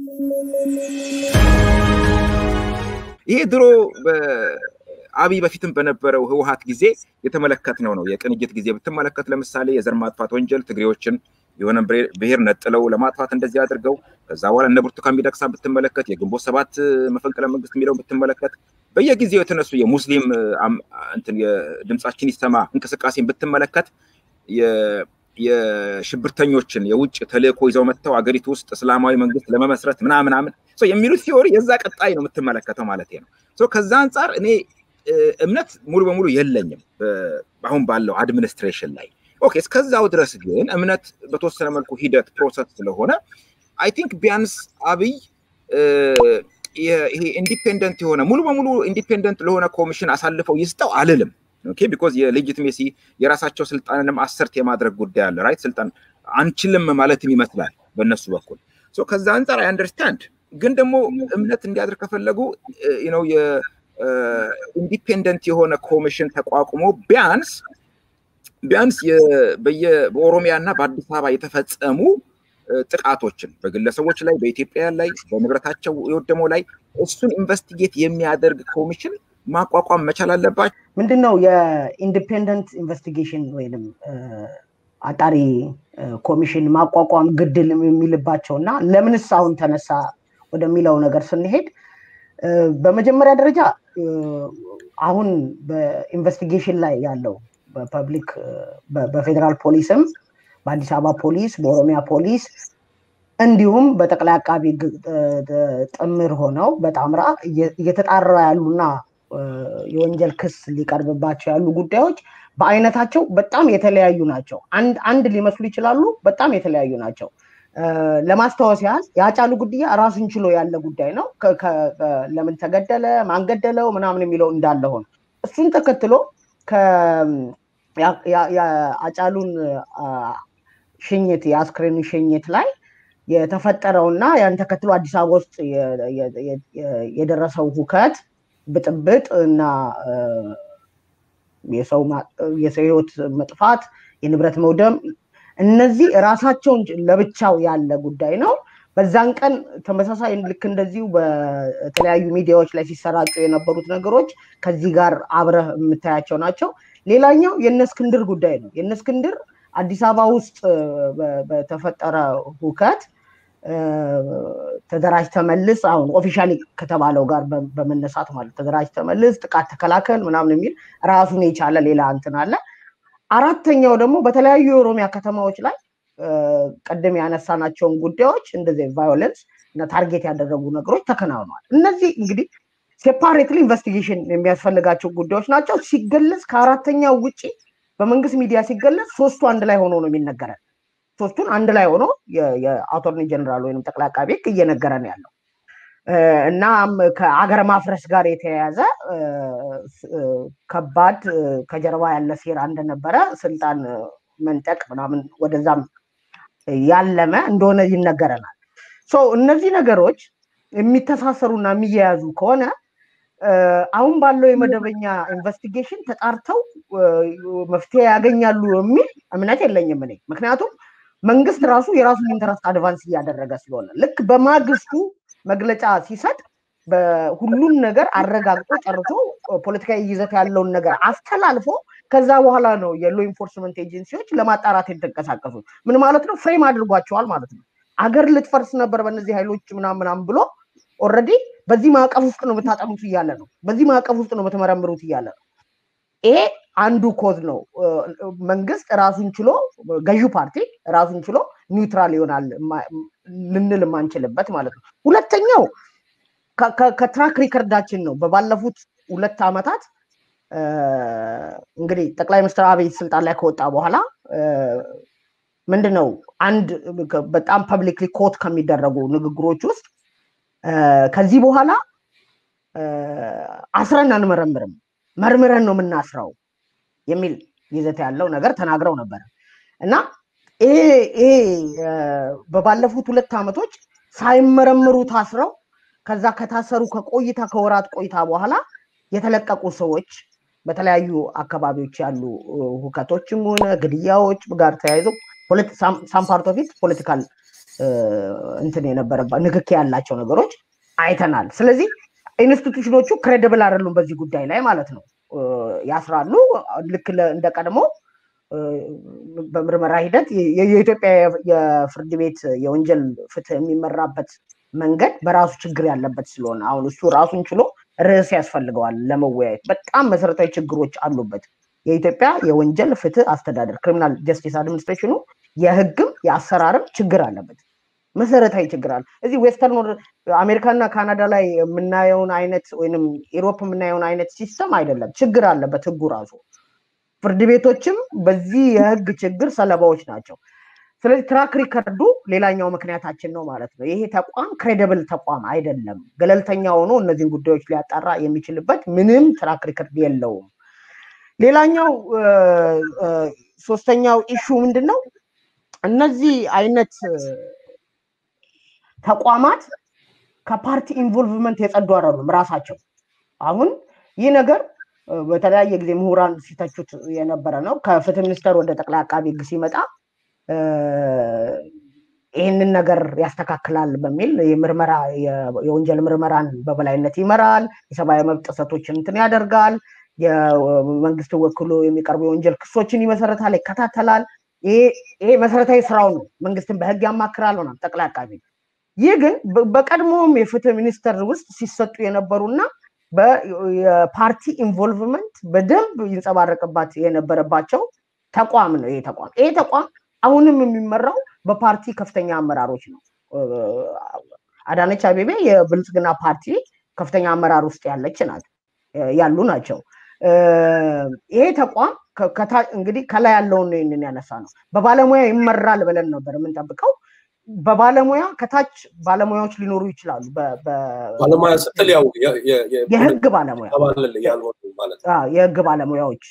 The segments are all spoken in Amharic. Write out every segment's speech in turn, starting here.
ይሄ ድሮ አብይ በፊትም በነበረው ህወሀት ጊዜ የተመለከትነው ነው። የቅንጅት ጊዜ ብትመለከት ለምሳሌ የዘር ማጥፋት ወንጀል ትግሬዎችን የሆነ ብሔር ነጥለው ለማጥፋት እንደዚህ አድርገው ከዛ በኋላ እነ ብርቱካን ሚደቅሳ ብትመለከት የግንቦት ሰባት መፈንቅለ መንግስት የሚለው ብትመለከት በየጊዜው የተነሱ የሙስሊም ድምጻችን ይሰማ እንቅስቃሴን ብትመለከት የሽብርተኞችን የውጭ ተልእኮ ይዘው መጥተው አገሪቱ ውስጥ እስላማዊ መንግስት ለመመስረት ምናምናምን የሚሉት ቲዎሪ የዛ ቀጣይ ነው የምትመለከተው ማለት ነው። ከዛ አንጻር እኔ እምነት ሙሉ በሙሉ የለኝም አሁን ባለው አድሚኒስትሬሽን ላይ። ኦኬ እስከዛው ድረስ ግን እምነት በተወሰነ መልኩ ሂደት ፕሮሰስ ስለሆነ አይ ቲንክ ቢያንስ አብይ ይሄ ኢንዲፔንደንት የሆነ ሙሉ በሙሉ ኢንዲፔንደንት ለሆነ ኮሚሽን አሳልፈው ይስጠው አልልም። ኦኬ ቢኮዝ የሌጂትሜሲ የራሳቸው ስልጣንንም አሰርት የማድረግ ጉዳይ አለ። ራይት ስልጣን አንችልም ማለትም ይመስላል በእነሱ በኩል። ከዛ አንጻር አይ አንደርስታንድ። ግን ደግሞ እምነት እንዲያድር ከፈለጉ ነው ኢንዲፔንደንት የሆነ ኮሚሽን ተቋቁሞ ቢያንስ ቢያንስ በኦሮሚያ እና በአዲስ አበባ የተፈጸሙ ጥቃቶችን በግለሰቦች ላይ በኢትዮጵያ ላይ በንብረታቸው የወደመው ላይ እሱን ኢንቨስቲጌት የሚያደርግ ኮሚሽን ማቋቋም መቻል አለባቸው። ምንድን ነው የኢንዲፔንደንት ኢንቨስቲጌሽን ወይም አጣሪ ኮሚሽን ማቋቋም ግድል የሚልባቸው እና ለምንስ አሁን ተነሳ ወደሚለው ነገር ስንሄድ በመጀመሪያ ደረጃ አሁን በኢንቨስቲጌሽን ላይ ያለው በፐብሊክ በፌዴራል ፖሊስም በአዲስ አበባ ፖሊስ በኦሮሚያ ፖሊስ እንዲሁም በጠቅላይ አቃቢ ጥምር ሆነው በጣምራ እየተጣራ ያሉና የወንጀል ክስ ሊቀርብባቸው ያሉ ጉዳዮች በአይነታቸው በጣም የተለያዩ ናቸው። አንድ አንድ ሊመስሉ ይችላሉ፣ በጣም የተለያዩ ናቸው። ለማስታወስ ያህል የአጫሉ ግድያ ራሱን ችሎ ያለ ጉዳይ ነው። ለምን ተገደለ፣ ማን ገደለው ምናምን የሚለው እንዳለ ሆነ እሱን ተከትሎ የአጫሉን ሽኝት የአስክሬኑ ሽኝት ላይ የተፈጠረውና ያን ተከትሎ አዲስ አበባ ውስጥ የደረሰው ሁከት፣ ብጥብጥ እና የሰው ህይወት መጥፋት፣ የንብረት መውደም እነዚህ ራሳቸውን ለብቻው ያለ ጉዳይ ነው። በዛን ቀን ተመሳሳይ ልክ እንደዚሁ በተለያዩ ሚዲያዎች ላይ ሲሰራጩ የነበሩት ነገሮች ከዚህ ጋር አብረህ የምታያቸው ናቸው። ሌላኛው የእነ እስክንድር ጉዳይ ነው። የእነ እስክንድር አዲስ አበባ ውስጥ በተፈጠረ ሁከት ተደራጅ ተመልስ፣ አሁን ኦፊሻሊ ከተባለው ጋር በመነሳት ማለት ተደራጅ ተመልስ፣ ጥቃት ተከላከል ምናምን የሚል ራሱን የቻለ ሌላ እንትን አለ። አራተኛው ደግሞ በተለያዩ የኦሮሚያ ከተማዎች ላይ ቀደም ያነሳናቸውን ጉዳዮች እንደዚህ ቫዮለንስ እና ታርጌት ያደረጉ ነገሮች ተከናውነዋል። እነዚህ እንግዲህ ሴፓሬትሊ ኢንቨስቲጌሽን የሚያስፈልጋቸው ጉዳዮች ናቸው። ሲገለጽ ከአራተኛው ውጭ በመንግስት ሚዲያ ሲገለጽ ሶስቱ አንድ ላይ ሆኖ ነው የሚነገረን። ሶስቱን አንድ ላይ ሆኖ የአቶርኒ ጀነራል ወይም ጠቅላይ አቃቤ ሕግ እየነገረን ያለው እናም ከአገር ማፍረስ ጋር የተያያዘ ከባድ ከጀርባ ያለ ሴራ እንደነበረ ስልጣን መንጠቅ ምናምን ወደዛም ያለመ እንደሆነ ይነገረናል። እነዚህ ነገሮች የሚተሳሰሩና የሚያያዙ ከሆነ አሁን ባለው የመደበኛ ኢንቨስቲጌሽን ተጣርተው መፍትሄ ያገኛሉ የሚል እምነት የለኝም እኔ። ምክንያቱም መንግስት ራሱ የራሱን ኢንተረስት አድቫንስ እያደረገ ስለሆነ ልክ በማግስቱ መግለጫ ሲሰጥ ሁሉን ነገር አረጋግጦ ጨርሶ ፖለቲካዊ ይዘት ያለውን ነገር አስተላልፎ ከዛ በኋላ ነው የሎ ኢንፎርስመንት ኤጀንሲዎች ለማጣራት የተንቀሳቀሱ። ምን ማለት ነው? ፍሬም አድርጓቸዋል ማለት ነው። አገር ልትፈርስ ነበር በእነዚህ ኃይሎች ምናም ምናም ብሎ ኦልሬዲ በዚህ ማዕቀፍ ውስጥ ነው የምታጠኑት እያለ ነው። በዚህ ማዕቀፍ ውስጥ ነው የምትመረምሩት እያለ ነው። ይሄ አንዱ ኮዝ ነው። መንግስት ራሱን ችሎ ገዢው ፓርቲ ራሱን ችሎ ኒውትራል ይሆናል ልንል የማንችልበት ማለት ነው። ሁለተኛው ከትራክ ሪከርዳችን ነው። በባለፉት ሁለት ዓመታት እንግዲህ ጠቅላይ ሚኒስትር አብይ ስልጣን ላይ ከወጣ በኋላ ምንድን ነው አንድ በጣም ፐብሊክሊ ኮት ከሚደረጉ ንግግሮች ውስጥ ከዚህ በኋላ አስረን አንመረምርም፣ መርምረን ነው የምናስረው የሚል ይዘት ያለው ነገር ተናግረው ነበረ እና ይሄ በባለፉት ሁለት ዓመቶች ሳይመረምሩ ታስረው ከዛ ከታሰሩ ከቆይታ ከወራት ቆይታ በኋላ የተለቀቁ ሰዎች በተለያዩ አካባቢዎች ያሉ ሁከቶችም ሆነ ግድያዎች ጋር ተያይዘው ሳም ፓርት ኦፍ ኢት ፖለቲካል እንትን የነበረባ ንክኪ ያላቸው ነገሮች አይተናል። ስለዚህ ኢንስቲቱሽኖቹ ክሬዲብል አይደሉም በዚህ ጉዳይ ላይ ማለት ነው። ያስራሉ። ልክ እንደ ቀድሞ በምርመራ ሂደት የኢትዮጵያ የፍርድ ቤት የወንጀል ፍትህ የሚመራበት መንገድ በራሱ ችግር ያለበት ስለሆነ አሁን እሱ ራሱን ችሎ ርዕስ ያስፈልገዋል ለመወያየት። በጣም መሰረታዊ ችግሮች አሉበት። የኢትዮጵያ የወንጀል ፍትህ አስተዳደር ክሪሚናል ጀስቲስ አድሚኒስትሬሽኑ የህግም የአሰራርም ችግር አለበት። መሰረታዊ ችግር አለ። እዚህ ዌስተርን አሜሪካና ካናዳ ላይ የምናየውን አይነት ወይም ኢሮፕ የምናየውን አይነት ሲስተም አይደለም። ችግር አለበት ህጉ ራሱ። ፍርድ ቤቶችም በዚህ የህግ ችግር ሰለባዎች ናቸው። ስለዚህ ትራክ ሪከርዱ ሌላኛው ምክንያታችን ነው ማለት ነው። ይሄ ተቋም ክሬዲብል ተቋም አይደለም። ገለልተኛ ሆኖ እነዚህን ጉዳዮች ሊያጣራ የሚችልበት ምንም ትራክ ሪከርድ የለውም። ሌላኛው ሶስተኛው ኢሹ ምንድን ነው? እነዚህ አይነት ተቋማት ከፓርቲ ኢንቮልቭመንት የጸዱ አይደሉም ራሳቸው። አሁን ይህ ነገር በተለያየ ጊዜ ምሁራን ሲተቹት የነበረ ነው። ከፍትህ ሚኒስቴር ወደ ጠቅላይ አቃቢ ህግ ሲመጣ ይህንን ነገር ያስተካክላል በሚል የምርመራ የወንጀል ምርመራን በበላይነት ይመራል፣ የሰብአዊ መብት ጥሰቶችን እንትን ያደርጋል፣ የመንግስት ወክሎ የሚቀርቡ የወንጀል ክሶችን ይመሰረታል፣ ይከታተላል። ይሄ መሰረታዊ ስራው ነው። መንግስትን በህግ ያማክራል ሆናል ጠቅላይ አቃቢ ይህ ግን በቀድሞውም የፍትህ ሚኒስቴር ውስጥ ሲሰጡ የነበሩና የፓርቲ ኢንቮልቭመንት በደንብ ይንጸባረቅባት የነበረባቸው ተቋም ነው። ይሄ ተቋም ይሄ ተቋም አሁንም የሚመራው በፓርቲ ከፍተኛ አመራሮች ነው። አዳነች አቤቤ የብልጽግና ፓርቲ ከፍተኛ አመራር ውስጥ ያለች ናት ያሉ ናቸው። ይሄ ተቋም እንግዲህ ከላይ ያለውን ነው ይህንን ያነሳ ነው። በባለሙያ ይመራል ብለን ነበር የምንጠብቀው። በባለሙያ ከታች ባለሙያዎች ሊኖሩ ይችላሉ። ባለሙያ ስትል ያው የህግ ባለሙያ የህግ ባለሙያዎች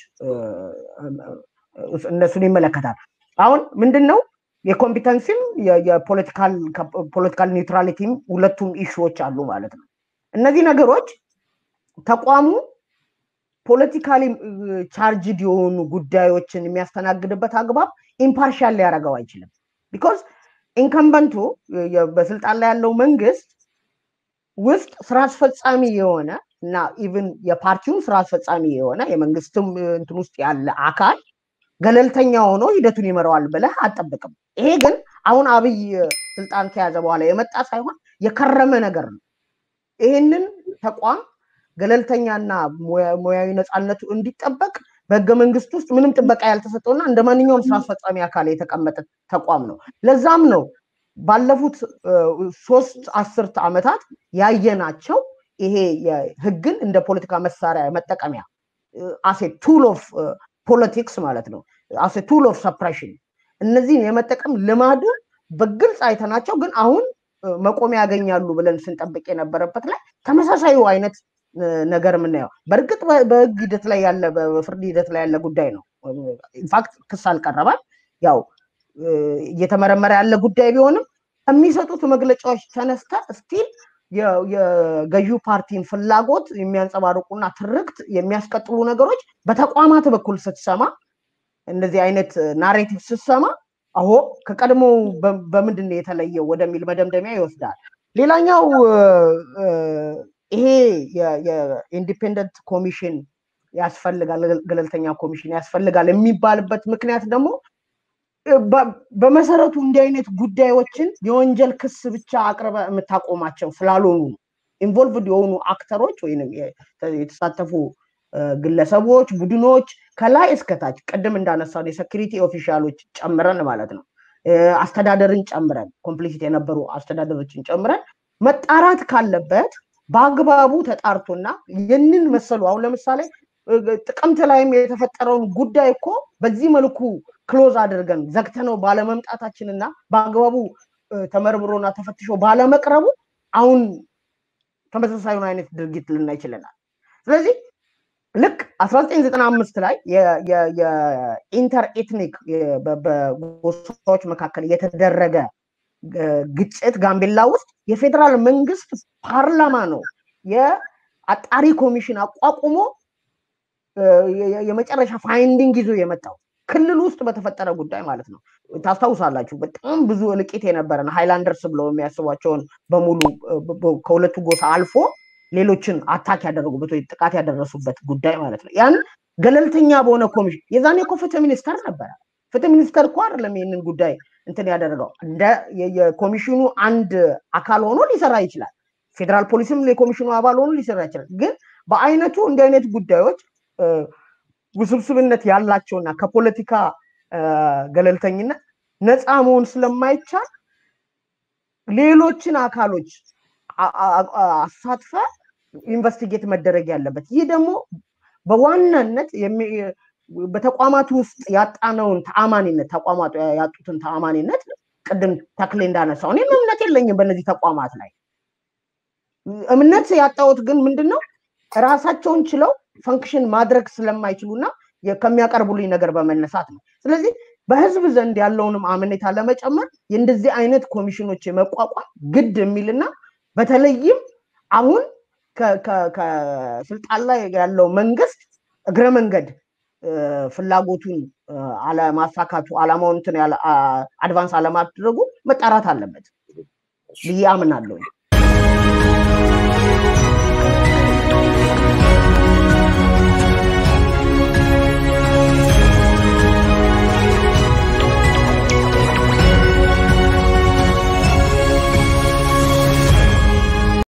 እነሱን ይመለከታል። አሁን ምንድን ነው የኮምፒተንሲም የፖለቲካል ኒውትራሊቲም ሁለቱም ኢሹዎች አሉ ማለት ነው። እነዚህ ነገሮች ተቋሙ ፖለቲካሊ ቻርጅድ የሆኑ ጉዳዮችን የሚያስተናግድበት አግባብ ኢምፓርሻል ሊያደርገው አይችልም። ቢኮዝ ኢንከምበንቱ በስልጣን ላይ ያለው መንግስት ውስጥ ስራ አስፈጻሚ የሆነ እና ኢቭን የፓርቲውን ስራ አስፈጻሚ የሆነ የመንግስትም እንትን ውስጥ ያለ አካል ገለልተኛ ሆኖ ሂደቱን ይመራዋል ብለህ አጠብቅም። ይሄ ግን አሁን አብይ ስልጣን ከያዘ በኋላ የመጣ ሳይሆን የከረመ ነገር ነው። ይህንን ተቋም ገለልተኛና ሙያዊ ነፃነቱ እንዲጠበቅ በህገ መንግስት ውስጥ ምንም ጥበቃ ያልተሰጠውና እንደ ማንኛውም ስራ አስፈጻሚ አካል የተቀመጠ ተቋም ነው። ለዛም ነው ባለፉት ሶስት አስርት ዓመታት ያየናቸው ይሄ ህግን እንደ ፖለቲካ መሳሪያ መጠቀሚያ አሴ ቱል ኦፍ ፖለቲክስ ማለት ነው። አሴ ቱል ኦፍ ሰፕሬሽን እነዚህን የመጠቀም ልማዱ በግልጽ አይተናቸው፣ ግን አሁን መቆሚያ ያገኛሉ ብለን ስንጠብቅ የነበረበት ላይ ተመሳሳዩ አይነት ነገር የምናየው በእርግጥ በህግ ሂደት ላይ ያለ በፍርድ ሂደት ላይ ያለ ጉዳይ ነው። ኢንፋክት ክስ አልቀረባል። ያው እየተመረመረ ያለ ጉዳይ ቢሆንም ከሚሰጡት መግለጫዎች ተነስተ ስቲል የገዢው ፓርቲን ፍላጎት የሚያንጸባርቁና ትርክት የሚያስቀጥሉ ነገሮች በተቋማት በኩል ስትሰማ እንደዚህ አይነት ናሬቲቭ ስትሰማ አሆ ከቀድሞ በምንድን ነው የተለየው ወደሚል መደምደሚያ ይወስዳል። ሌላኛው ይሄ የኢንዲፔንደንት ኮሚሽን ያስፈልጋል፣ ገለልተኛ ኮሚሽን ያስፈልጋል የሚባልበት ምክንያት ደግሞ በመሰረቱ እንዲህ አይነት ጉዳዮችን የወንጀል ክስ ብቻ አቅርበ የምታቆማቸው ስላልሆኑ ኢንቮልቭድ የሆኑ አክተሮች ወይም የተሳተፉ ግለሰቦች፣ ቡድኖች ከላይ እስከታች ቅድም እንዳነሳን የሴኪሪቲ ኦፊሻሎች ጨምረን ማለት ነው አስተዳደርን ጨምረን ኮምፕሊሲት የነበሩ አስተዳደሮችን ጨምረን መጣራት ካለበት በአግባቡ ተጣርቶና ይህንን መሰሉ አሁን ለምሳሌ ጥቅምት ላይም የተፈጠረውን ጉዳይ እኮ በዚህ መልኩ ክሎዝ አድርገን ዘግተነው ባለመምጣታችንና በአግባቡ ተመርምሮና ተፈትሾ ባለመቅረቡ አሁን ተመሳሳዩን አይነት ድርጊት ልናይ ችለናል። ስለዚህ ልክ 1995 ላይ የኢንተር ኤትኒክ በጎሳዎች መካከል የተደረገ ግጭት ጋምቤላ ውስጥ የፌዴራል መንግስት ፓርላማ ነው የአጣሪ ኮሚሽን አቋቁሞ የመጨረሻ ፋይንዲንግ ይዞ የመጣው ክልል ውስጥ በተፈጠረ ጉዳይ ማለት ነው። ታስታውሳላችሁ በጣም ብዙ እልቂት የነበረን ሃይላንደርስ ብለው የሚያስቧቸውን በሙሉ ከሁለቱ ጎሳ አልፎ ሌሎችን አታክ ያደረጉበት ወይ ጥቃት ያደረሱበት ጉዳይ ማለት ነው። ያን ገለልተኛ በሆነ ኮሚሽን የዛኔ እኮ ፍትህ ሚኒስተር ነበረ። ፍትህ ሚኒስተር እኮ አይደለም ይህንን ጉዳይ እንትን ያደረገው እንደ የኮሚሽኑ አንድ አካል ሆኖ ሊሰራ ይችላል። ፌዴራል ፖሊስም የኮሚሽኑ አባል ሆኖ ሊሰራ ይችላል። ግን በአይነቱ እንዲህ አይነት ጉዳዮች ውስብስብነት ያላቸውና ከፖለቲካ ገለልተኝነት ነፃ መሆን ስለማይቻል ሌሎችን አካሎች አሳትፈ ኢንቨስቲጌት መደረግ ያለበት ይህ ደግሞ በዋናነት በተቋማቱ ውስጥ ያጣነውን ተአማኒነት ተቋማቱ ያጡትን ተአማኒነት ቅድም ተክሌ እንዳነሳው እኔም እምነት የለኝም በእነዚህ ተቋማት ላይ እምነት ያጣሁት ግን ምንድን ነው ራሳቸውን ችለው ፈንክሽን ማድረግ ስለማይችሉና ከሚያቀርቡልኝ ነገር በመነሳት ነው። ስለዚህ በህዝብ ዘንድ ያለውንም አመኔታ ለመጨመር የእንደዚህ አይነት ኮሚሽኖች የመቋቋም ግድ የሚልና በተለይም አሁን ከስልጣን ላይ ያለው መንግስት እግረ መንገድ ፍላጎቱን አለማሳካቱ አላማውን እንትን አድቫንስ አለማድረጉ መጣራት አለበት ብዬ አምናለሁ።